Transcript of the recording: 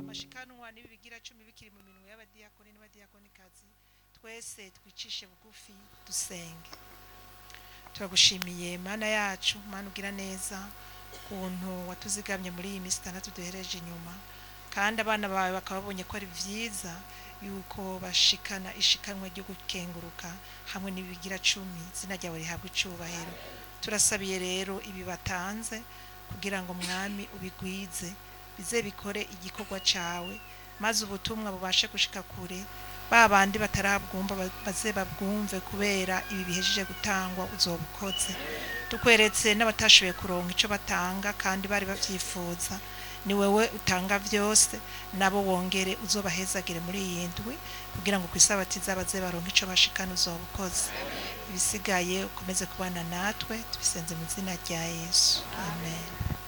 mashikanwa n'ibi bigira cumi bikiri mu minwe y'abadiyakoni n'abadiyakonikazi twese twicishe bugufi dusenge turagushimiye mana yacu mana ugira neza ukuntu watuzigamye muri iyi minsi itandatu duhereje inyuma kandi abana bawe bakaba babonye ko ari byiza yuko bashikana ishikanwa ryo gukenguruka hamwe n'ibigira cumi izina ryawe rihabwa icubahiro turasabiye rero ibi batanze kugira ngo mwami ubigwize bize bikore igikorwa cawe maze ubutumwa bubashe gushika kure ba bandi batarabwumva ba- baze babwumve kubera ibi bihejeje gutangwa uzoba ukoze tukweretse n'abatashoboye kuronka ico batanga kandi bari bavyifuza ni wewe utanga vyose nabo wongere uzobahezagire muri iyi ndwi kugira ngo kwisabati zabaze baronka ico bashikana uzoba ukoze ibisigaye ukomeze kubana natwe tubisenze mu izina rya yesu amen